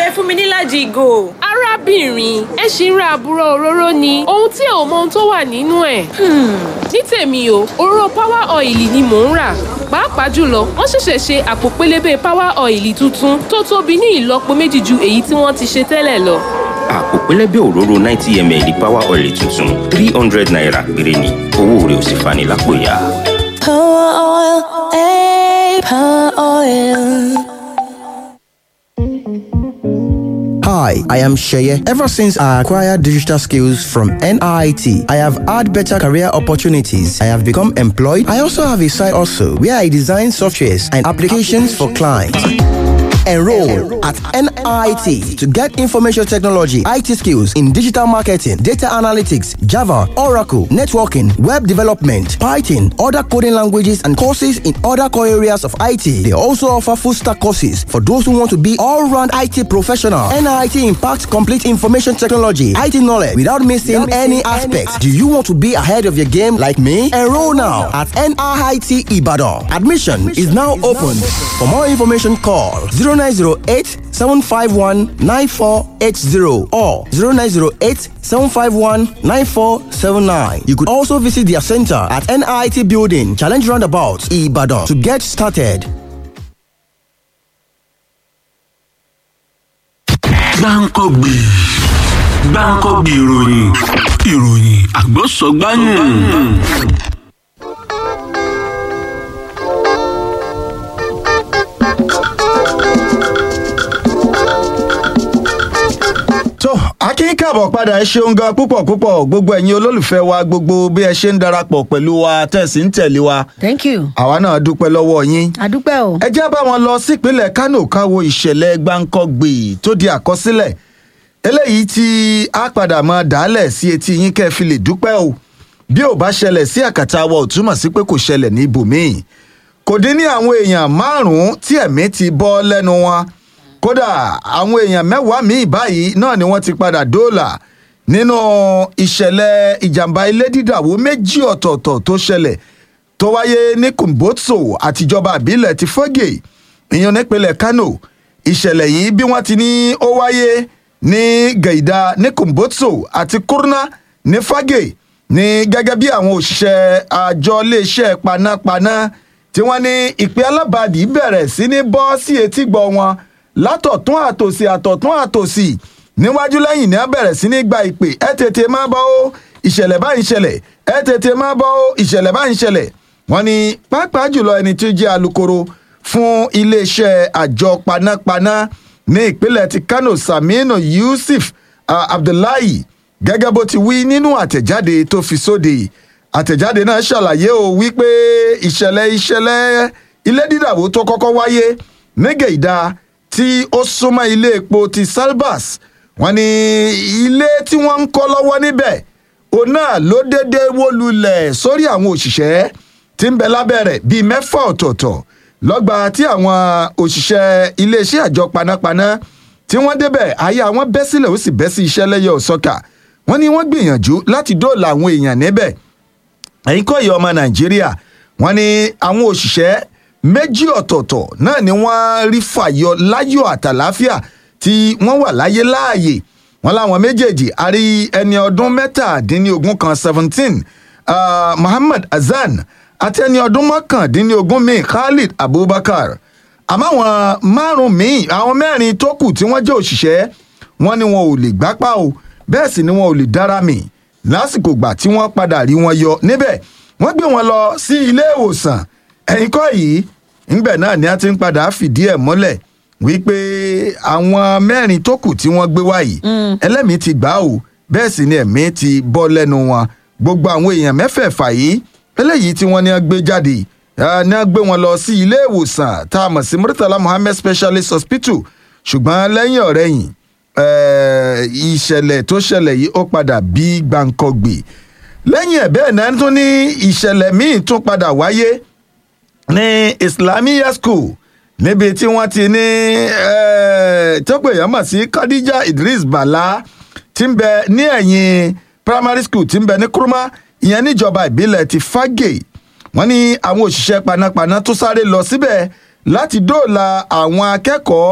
ẹ fún mi níláàjì ìgò. arábìnrin ẹ ṣì ń ra àbúrò òróró ni ohun tí ò mọ ohun tó wà nínú ẹ̀. ní tèmi o òróró power oil ni mò ń rà pàápàá jùlọ wọ́n ṣẹ̀ṣẹ̀ ṣe àpò pélébé power oil tuntun tó tóbi ní ìlọ́po méjì ju èyí tí wọ́n ti ṣe tẹ́lẹ̀ lọ. àpò pẹlẹbẹ òróró ninety ml power oil tuntun three hundred naira péré ni owó rẹ̀ ò sì fani lápò ya. Power oil, eh, power oil. Hi, I am Sheye. Ever since I acquired digital skills from NIT, I have had better career opportunities. I have become employed. I also have a side also where I design softwares and applications for clients. Enroll at NIT to get information technology, IT skills in digital marketing, data analytics, Java, Oracle, networking, web development, Python, other coding languages, and courses in other core areas of IT. They also offer full stack courses for those who want to be all round IT professional. NIT impacts complete information technology, IT knowledge without missing any aspects. Do you want to be ahead of your game like me? Enroll now at NIT Ibadan. Admission is now open. For more information, call 0908 751 9480 or 0908 751 9479. You could also visit their center at NIT Building, Challenge Roundabout, Ibadan to get started. gbáǹkọ́gbì gbáǹkọ́gbì ìròyìn ìròyìn àgbọ̀sọ̀gbáyùn. tó akín káàbọ̀ padà ẹ ṣeun gan púpọ̀ púpọ̀ gbogbo ẹ̀yin olólùfẹ́ wa gbogbo bí ẹ ṣe ń darapọ̀ pẹ̀lú wa tẹ̀sí ń tẹ̀lé wa thank you àwa náà dúpẹ́ lọ́wọ́ yín. adúpẹ́ o. ẹ jẹ́ bá wọn lọ sípínlẹ̀ kánò káwo ìṣẹ̀lẹ̀ gbáǹkọ́gbì tó di àkọsílẹ̀ eléyìí tí a padà mọ dálẹ̀ sí etí yín kẹ́ ẹ fi lè dúpẹ́ o bí ò bá ṣẹlẹ̀ sí àkàtà wa ò túmọ̀ sí pé kò ṣẹlẹ̀ ní ibòmíì kò dín ní àwọn èèyàn márùn-ún tí ẹ̀mí ti bọ́ lẹ́nu wọn kódà àwọn èèyàn mẹ́wàá míì báyìí náà ni wọ́n ti padà dóòlà nínú ìṣẹ̀lẹ̀ ìjàmbá ilé dídàwó méjì ọ̀tọ̀ọ̀tọ̀ tó ṣẹlẹ̀ tó wáyé ní kumbotso àtijọba àbílẹ̀ ti fọ́gè ìyẹn nípínlẹ̀ kano ìṣẹ̀lẹ̀ yìí bí wọ́n ti ní ó wáyé ní gẹ̀ìdá ní kumbotso àti kurna ní fọ́gè ní gẹ́gẹ́ bí àwọn òṣìṣẹ́ àjọ iléeṣẹ́ panápaná tí wọ́n ní ìpè alábàádì bẹ̀rẹ̀ sí ní bọ́ sí etígbọ̀ wọn látọ̀tún àtòsí àtọ̀tún àtòsí níwájú lẹ́yìn ní a bẹ̀rẹ̀ sí ní gba ìpè ẹ tètè má bọ́ ó ìṣẹ̀lẹ̀ báyìí ṣẹlẹ̀ ẹ tètè má bọ́ ó ìṣẹ̀lẹ̀ báyìí ṣẹlẹ̀ wọ́n ní pàápàá jùlọ ẹni tí ó jẹ́ alukoro fún iléeṣẹ́ àjọ panápaná ní ìpínlẹ̀ ti kano saminu yusuf uh, abdullahi gẹ́gẹ́ bó ti wí nínú àtẹ̀jáde tó fi sóde àtẹ̀jáde náà ṣàlàyé o wípé ìṣẹ̀lẹ̀ ìṣẹ̀lẹ̀ ilé dídàwó tó kọ́kọ́ wáyé nígẹ̀ẹ́dá tí ó súnmọ́ ilé epo ti salbas wọn ní ilé tí wọ́n ń kọ́ lọ́wọ́ níbẹ̀ òun náà ló dédé wó lulẹ̀ sórí àwọn òṣìṣẹ́ tí ń bẹ lábẹ́ rẹ̀ bíi mẹ́fà ọ̀tọ̀ọ̀tọ̀ lọ́gbà tí àwọn òṣìṣẹ́ iléeṣẹ́ àjọ panápaná tí wọ́n débẹ̀ ayé àwọn bẹ́ sílẹ̀ ó sì bẹ́ sí iṣẹ́ lẹ́yẹ ọ̀sọ́kà wọ́n ní wọ́n gbìyànjú láti dóòlà àwọn èèyàn níbẹ̀ ẹ̀yin kọ́ ìyá ọmọ nàìjíríà wọ́n ní àwọn òṣìṣẹ́ méjì ọ̀tọ̀ọ̀tọ̀ náà ni wọ́n rí fàyọ láyọ̀ àtàláfíà tí wọ́n wà láyé láàyè wọ́n láwọn méjèèjì a rí ẹni ọdún mẹ́tàdínlógún kan seventeen uh, muhammad hasan àti ẹni ọdún mọ́kàndínlógún míì khalid abubakar àmọ́ àwọn márùn-ún míì àwọn mẹ́rin tó kù tí wọ́n jẹ́ òṣìṣẹ́ wọ́n ní wọn ò lè gbápá o bẹ́ẹ̀ sì ni wọn ò lè dára mì lásìkò gbà tí wọ́n padà rí wọn yọ níbẹ̀ wọ́n gbé wọn lọ sí ilé ìwòsàn ẹ̀yìn kọ́ yìí ńgbẹ̀ náà ni a ti ń padà fìdí ẹ̀ mọ́lẹ̀ wípé àwọn mẹ́rin tó kù tí wọ́n gbé wá yìí ẹlẹ́mìí ti gbà ó bẹ́ẹ̀ sì ni ẹ̀mí ti bọ́ lẹ́nu wọn gbogbo àwọn èèyàn mẹ́fẹ̀ẹ̀fà yìí eléyìí tí wọ́n ní a gbé jáde ní a gbé wọn lọ sí ilé ìwòsàn tá a mọ̀ sí murtala muhammed specialist hospital ṣùgbọ́n lẹ́yìn ọ̀rẹ́yìn ìṣẹ̀lẹ̀ tó ṣẹlẹ̀ yìí ó padà bí gbàǹkọ̀gbè lẹ́yìn ẹ̀ bẹ́ẹ̀ náà tún ní ìṣẹ̀lẹ̀ míì tún padà wáyé ní islamiyah school níbi tí wọ́n ti ní tọ́pọ̀ èèyàn mọ̀ sí khadija idris bala tí ń bẹ ní ẹ̀yìn primary school tí ń bẹ ní kuruma ìyẹn níjọba ìbílẹ̀ ti fagé wọ́n ní àwọn òṣìṣẹ́ panápaná tó sáré lọ síbẹ̀ láti dóòlà àwọn akẹ́kọ̀ọ́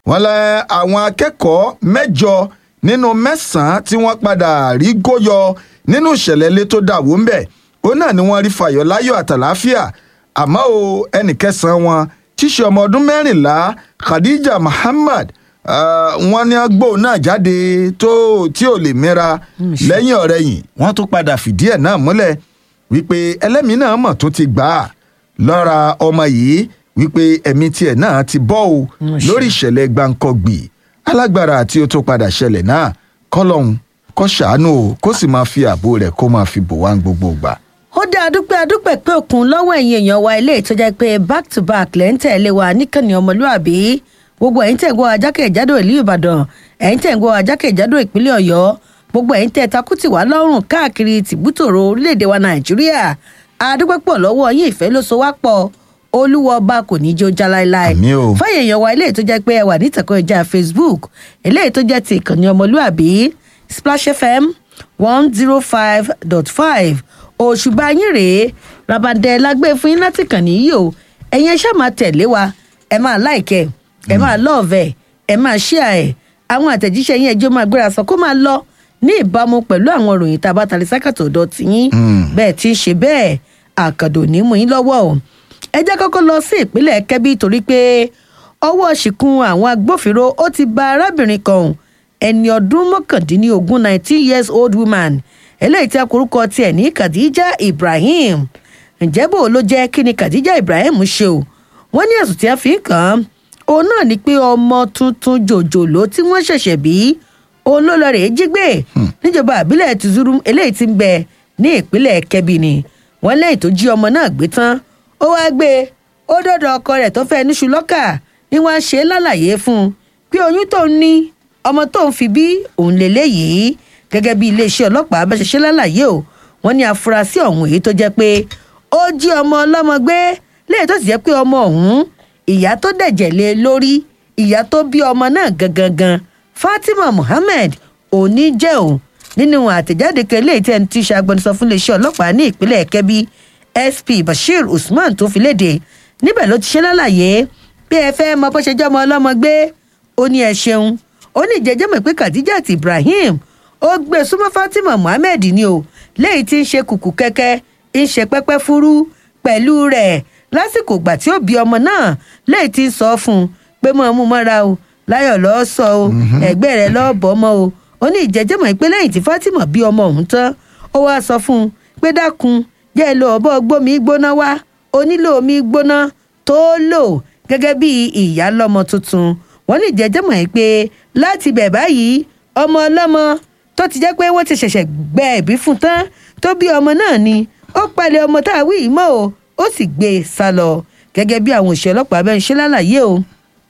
wọ́n lẹ àwọn akẹ́kọ̀ọ́ mẹ́jọ nínú mẹ́sàn-án tí wọ́n padà rí góyọ nínú ìṣẹ̀lẹ̀ ilé tó dàwó ń bẹ̀ òun náà ni wọ́n rí fàyọ̀ láyọ̀ àtàláfíà àmọ́ o ẹnì kẹsàn-án wọn tíṣe ọmọ ọdún mẹ́rìnlá khadija muhammad ah, wọ́n ní agbó náà jáde tó tí ò lè mẹ́ra lẹ́yìn ọ̀rẹ́yìn wọ́n tún padà fìdí ẹ̀ náà múlẹ̀ wípé ẹlẹ́mìí náà mọ̀ tó ti gbà á lọ́ra ọmọ yìí wípé ẹ̀mí tiẹ̀ náà ti bọ́ o lórí ìṣẹ̀lẹ̀ gbàǹkọ̀gbì alágbára àti ó tó padà ṣẹlẹ̀ náà kọ́lọ́hún kó ṣàánú o kó sì máa fi ààbò rẹ̀ kó máa fi bò wá ní gbogbo ìgbà. ó dá adúpẹ́ adúpẹ́ pé òkun lọ́wọ́ ẹ̀yin èèyàn wa ilé ìtọ́jà pé back to back lẹ́ ń tẹ̀lé wa níkànnì ọmọlúàbí gbogbo ẹ̀yin tẹ̀ ń gbọ́ ajákèjádò ìlú ìbàdàn ẹ̀yin tẹ̀ ń gbọ́ ajákèjádò ìpínlẹ̀ ọ̀yọ́ gbogbo ẹ̀yin tẹ̀ takùtì wá lọ́rùn káàkiri tìbútòrò orílẹ̀-èdè wa nàìjíríà adúpẹ́ pọ̀ lọ́wọ́ yín ìfẹ́ ló so wá pọ̀ olúwa ọba kò ní í jó já láéláé Àmín o. fáyé èèyàn wa ilé tó jẹ́ pé ẹ wà ní ìtàkùn ìjà facebook eléyìí tó jẹ́ ti ìkànnì ọmọlúàbí splash fm one zero five dot five òṣùbà yín rèé rabandẹ lágbé fún yín láti kàn níyì o ẹ̀yin ẹ ṣáà máa tẹ̀lé wa ẹ máa láìkẹ́ ẹ máa lọ́ọ̀vẹ̀ ẹ máa ṣíà ẹ̀ àwọn àtẹ̀jíṣẹ́ yín ẹjọ́ máa gbéra sọ kó máa lọ ní ìbámu pẹ̀lú àwọn ìròyìn tá a bá tali sákàtọ̀ ọ̀dọ̀ tiyín bẹ́ẹ̀ tí ń ṣe bẹ́ẹ̀ àkàndò ní mú yín lọ́wọ́ o ẹ jẹ́ kọ́kọ́ lọ sí ìpínlẹ̀ kẹ́bí torí pé ọwọ́ ṣìkún àwọn agbófinró ó ti ba arábìnrin kan ẹni ọdún mọ́kàndínlógún nineteen years old woman eléyìí tí a korúkọ tiẹ̀ ní khadija ibrahim ǹjẹ́ bò ló jẹ́ kí ni khadija ibrahim ṣe o wọ́n ní ẹ̀sùn tí a fi ń kàn án òun náà ni pé ọmọ tuntun jòjòló tí wọ́n ṣẹ̀ṣẹ̀ bí òun ló lọ rèé jí gbé níjọba àbílẹ̀ tìzúrú eléyìí ti ń bẹ ní ìpínlẹ̀ kẹ́bí ni wọ́n lẹ́yìn tó jí ọmọ náà gbé tán ó wáá gbé e ó dọ̀dọ̀ ọkọ rẹ̀ tó fẹ́ níṣu lọ́kà ni wọ́n á ṣe é lálàyé fún un pé oyún tó ń ní ọmọ tó ń fi bí òun lélẹ́yìí gẹ́gẹ́ bí iléeṣẹ́ ọlọ́pàá bá ṣe ṣe lálàyé o wọ́n ní afurasí ọ̀hún èyí tó jẹ́ pé ó jí ọmọ ọlọ́mọ gbé lẹ́yìn tó sì jẹ́ pé ọmọ ọ̀hún ìyá tó dẹ̀jẹ̀ lé lórí ìyá tó bí ọmọ náà gangan fatima muhammed òní jẹ́ o nínú àtẹ̀jáde kan eléyìí tí ẹni tí í ṣe agbẹnusọ fún iléeṣẹ́ ọlọ́pàá ní ìpínlẹ̀ kẹ́bí sp bashir usman tó fi léde níbẹ̀ ló ti ṣe lálàyé bí ẹ fẹ́ mọ bó ṣe jẹ́ ọmọ ọlọ́mọ gbé ó ní ẹ ṣeun ó ní ìjẹ́jẹ́ mọ̀ pé khadijat ibrahim ó gbé súnmọ́ fatima muhammed ni o léyìí tí ń ṣe kùkù kẹ́kẹ́ ń ṣe pẹ́pẹ́ fúrú pẹ̀lú rẹ̀ lásìkò ìgbà tí ó bí ọmọ náà léyìí tí ń sọ fún un pé mọ́ ọmú mọ́ra o láyọ̀ lọ́ọ́ sọ o ẹ̀gbẹ́ rẹ̀ lọ́ọ́ bọ́ mọ́ o ó ní ìjẹ́jẹ́ mọ̀ pé lẹ́yìn tí fatima bí ọmọ ọ̀hún tán ó wáá sọ fún un pé dákun jẹ́ ẹ lo ọ̀bọ gbómi gbóná wá o nílò omi gbóná tó lò gẹ́gẹ́ bí ìyá lọ́mọ tuntun wọ́n ní ìjẹ́jẹ́ mọ̀ pé láti bẹ̀ báyìí ọmọ ọlọ́mọ tó ti jẹ́ pé wọ́n ti ṣẹ̀ṣẹ̀ gbẹ ẹ̀bí fún tán tó bí ọmọ náà ni ó palẹ̀ ọmọ tá a wí yìí mọ́ o ó sì gbé e sá lọ gẹ́gẹ́ bí àwọn òṣìṣẹ́ ọlọ́pàá bẹ́ẹ̀ ń ṣe lálàyé o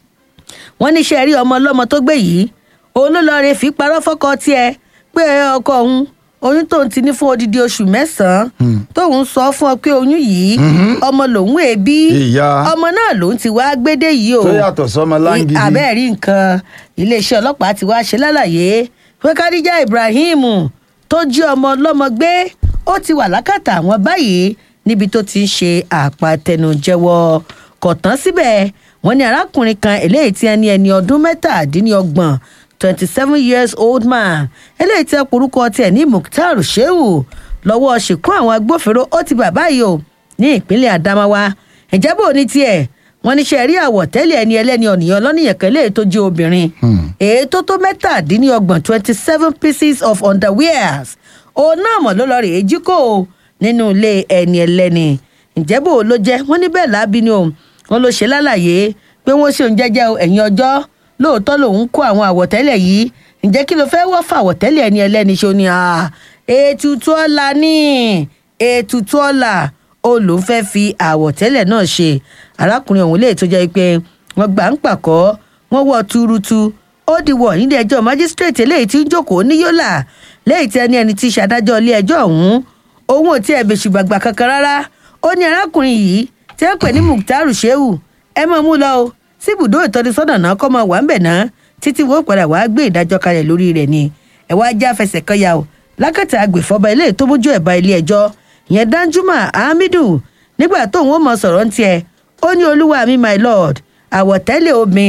wọ́n ní ṣe rí ọmọ ọlọ́mọ tó gbé yìí òun ló lọ rè fi parọ́ fọ́kọ tiẹ̀ pé ọkọ òun oyún tóun ti ní fún odidi oṣù mẹ́sàn-án tóun sọ fún ọ pé oyún yìí ọmọ lòun èbí Ìyá. ọmọ náà lòun ti wá gbédè yìí o tó yàtọ̀ sọmọ láǹgìdì. abẹ́ẹ̀ rí nǹkan iléeṣẹ́ ọlọ́pàá ti wá ṣe lálàyé pé kádíjà ibrahim tó jí ọmọ ọlọ́mọ gbé ó ti wà lákàtà àwọn báyìí níbi tó ti ń ṣe àpàtẹnujẹ́wọ́ kò tán síbẹ̀ wọ́n ní arákùnrin kan eléyìí tí ẹni ẹni ọdún mẹ́tàdínlọ́gbọ̀n twenty seven years old man eléyìí tí ọkùnrúkọ tiẹ̀ ní mukhtar shehu lọ́wọ́ ṣìkún àwọn agbófinró ó ti bàbá yìí o ní ìpínlẹ̀ adamawa ìjábọ̀ ní tiẹ̀ wọ́n ní ṣe rí àwọ̀tẹ́lẹ̀ ẹni ẹlẹ́ni ọ̀nìyàn lọ́nìyàn kan léè tó jẹ́ obìnrin èyí tó tó mẹ́tàdínlọ́gbọ̀n twenty seven pieces of underwears òun náà mọ̀ ló lọ rèé jí kó o nínú ilé ẹni ẹlẹ́ni ìjẹ́bò ló jẹ́ wọ́n ní bẹ́ẹ̀ lábí ni o wọ́n ló ṣe lálàyé pé wọ́n ṣe òun jẹ́jẹ́ o ẹ̀yìn ọjọ́ lóòótọ́ lòun kó àwọn àwọ̀tẹ́lẹ̀ yìí ǹjẹ́ kí ló fẹ́ wọ́ fà àwọ̀tẹ́lẹ̀ ẹni ẹlẹ́ni ṣo ni ah, ètùtù ọ̀la ní ètùtù ọ̀la ó lòun fẹ́ fi àwọ̀tẹ́lẹ̀ náà ṣe arákùnrin ọ̀hún lè tó jẹ́ pé wọ́n gbà ń pàkọ́ wọ́n wọ́ túrútú ó di wọ̀ nílé ẹjọ́ májísírèètì eléyìí tí ń jókòó ní yọ́là lẹ́yìn tí ẹni ẹni tí í ṣàdájọ́ ilé ẹjọ́ ọ̀hún òun ò tí ẹ̀ bèṣù gbàgbà kankan rárá ó ní arákùnrin yìí tí wọ́n pè ní mukhtar shehu ẹ máa mú lọ o sí ibùdó ìtọ́nisọ́nà náà kọ́ máa wà ń bẹ̀ náà títí wọ́n padà wàá gbé ìdájọ́ kalẹ̀ lórí rẹ̀ ni ẹ̀ wá já fẹsẹ̀ kan ya o lákàtà agbèfọ́ba ilé tó mójú ẹ̀ bá ilé ẹjọ́ ìyẹn danjuma hamidu nígbà tóun ó mọ sọ̀rọ̀ ń tiẹ̀ ó ní olúwa mi my lord àwọ̀tẹ́lẹ̀ obìnrin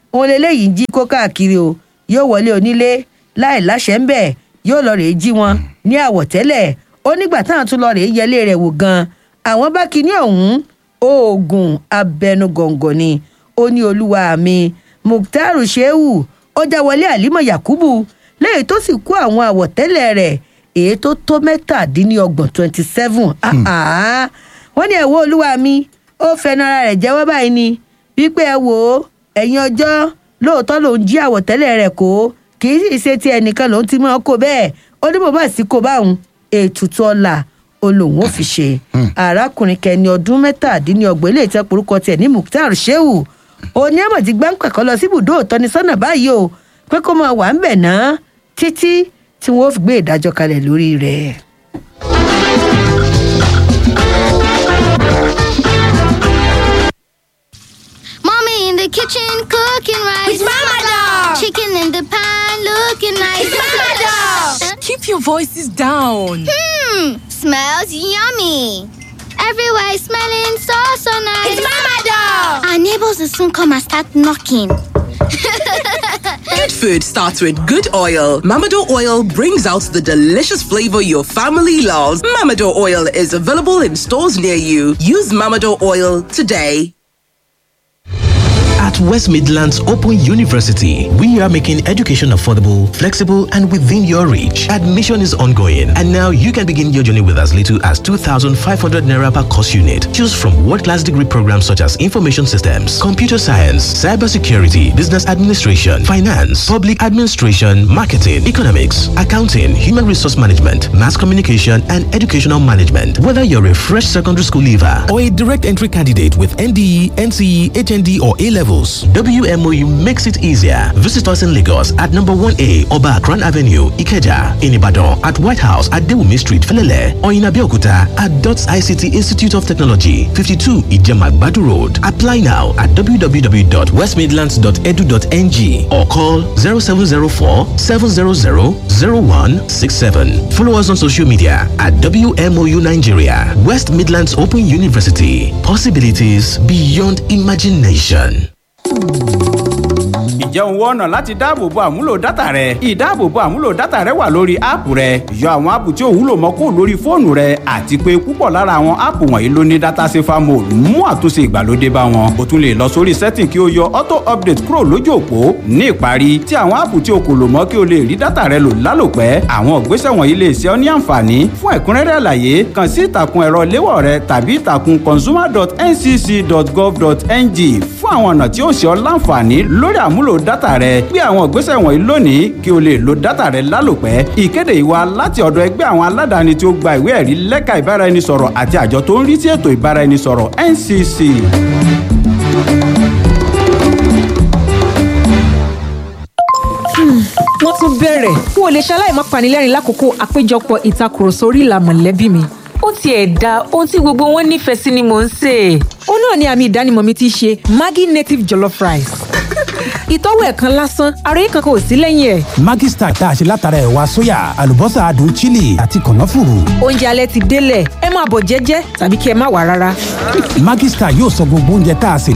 òun lélẹ́yìí ń jí kó káàkiri o yóò wọlé onílé láì láṣẹ ń bẹ̀ yóò lọ rèé jí wọn ní àwọ̀tẹ́lẹ̀ ó nígbà táwọn tún lọ rèé yẹlé rẹ̀ wò gan àwọn bá kinní ọ̀hún oògùn abẹnugọ̀ngọ̀ ni ó ní olúwa mi mukhtar shehu ó já wọlé àlímọ̀ yakubu lẹ́yìn tó sì kó àwọn àwọ̀tẹ́lẹ̀ rẹ̀ èyí tó tó mẹ́tàdínlọ́gbọ̀n twenty seven wọ́n ní ẹ̀wọ́ olúwa mi ó fẹnu ara rẹ̀ jẹ́wọ́ báyìí ni wípé ẹ wò ó ẹ̀yin ọjọ́ lóòótọ́ lòún jí àwọ̀tẹ́lẹ̀ rẹ̀ kó kì í sì ṣe ti ẹnìkan lòún ti mọ́ kó bẹ́ẹ̀ ó ní bò bá sì kó báwọn ètùtù ọ̀la olóhùn ó fi ṣe arákùnrin kẹni ọdún mẹ́tàdínlọ́gbọ̀n ilé ìtẹ́ porúkọ tiẹ̀ ní mukhtar shehu òní àmọ̀ ti gbáǹpẹ̀ kọ́ lọ sí ibùdó ìtọ́nisọ́nà báyìí o pé kó máa wà ń bẹ̀ náà títí tí wọ́n fi gbé ìdájọ́ kalẹ̀ lórí rẹ̀. Mommy in the kitchen cooking rice. It's Mama Dog. Chicken in the pan looking nice. It's Mama Dog. Keep your voices down. Hmm, smells yummy. Everywhere is smelling so so nice. It's Mama Dog. Our neighbors will soon come and start knocking. Good food starts with good oil. Mamado oil brings out the delicious flavor your family loves. Mamado oil is available in stores near you. Use Mamado oil today. At West Midlands Open University, we are making education affordable, flexible, and within your reach. Admission is ongoing, and now you can begin your journey with as little as 2,500 naira per course unit. Choose from world-class degree programs such as information systems, computer science, cybersecurity, business administration, finance, public administration, marketing, economics, accounting, human resource management, mass communication, and educational management. Whether you're a fresh secondary school leaver or a direct entry candidate with NDE, NCE, HND, or A levels, WMOU makes it easier. Visit us in Lagos at number 1A Oba Akran Avenue, Ikeja, in Ibadan, at White House at Dewumi Street, Felele, or in Abeokuta at DOTS ICT Institute of Technology, 52 Ijemagbadu Road. Apply now at www.westmidlands.edu.ng or call 0704 700 0167. Follow us on social media at WMOU Nigeria, West Midlands Open University. Possibilities beyond imagination. ǹjẹ́ òun wọ́n ọ̀nà láti dáàbòbo àmúlò dátà rẹ? ìdáàbòbo àmúlò dátà rẹ wà lórí áàpù rẹ yọ àwọn áàpù tí ò wúlò mọ́ kó lórí fóònù rẹ àti pé púpọ̀ lára àwọn áàpù wọ̀nyí ló ní dátà safer mode mú àtúnṣe ìgbàlódé bá wọn. o tún lè lọ sórí setting kí o yọ auto update kúrò lójú òpó ní ìparí tí àwọn áàpù tí o kò lò mọ́ kí o lè rí dátà rẹ lò lálòpẹ́ àwọn ìgbésẹ̀ wọ̀nyí lè ṣe ọ́ ní àǹfààní fún ẹ̀kúnrẹ́rẹ́ àlàyé kàn sí ìtàkùn ẹ̀rọ léwọ̀ rẹ tàbí ìtàkùn consumer.ncc.gov.ng fún àwọn ọ̀nà tí ó ṣe ọ́ láǹfààní lórí àmúlò dátà rẹ gbé àwọn ìgbésẹ̀ wọ̀nyí lónìí kí o lè lo dátà rẹ lálòpẹ́ ìkéde ìwà láti ọ̀dọ̀ ẹgbẹ́ àwọn aládàáni tí ó gba ìwé ẹ̀rí lẹ́ka ìbáraẹnisọ̀rọ̀ àti àjọ tó ń rí sí ètò ìbáraẹnisọ̀rọ̀ ncc. wọ́n tún bẹ̀rẹ̀ n ò lè ṣaláì má panilẹ́rìn lákòókò àpéjọpọ̀ ìtakùrọ̀sọ orí ìlà mọ̀lẹ́bí mi. ó tiẹ̀ da ohun tí gbogbo wọn nífẹ̀ẹ́ sí ni mò ń sè é. ó náà ni àmì ìdánimọ̀ mi ti ṣe maggi native jollof rice. ìtọ́wò ẹ̀ kan lásán ara yìí kankan ò sí lẹ́yìn ẹ̀. Maggi Star tá a ṣe látara ẹ̀wà sóyà àlùbọ́sà adùn chili àti kànáfùrù. oúnjẹ alẹ́ ti délẹ̀ ẹ máa bọ̀ jẹ́jẹ́ tàbí kí ẹ má wà rárá. Maggi Star yóò sọ gbogbo oúnjẹ tá a sè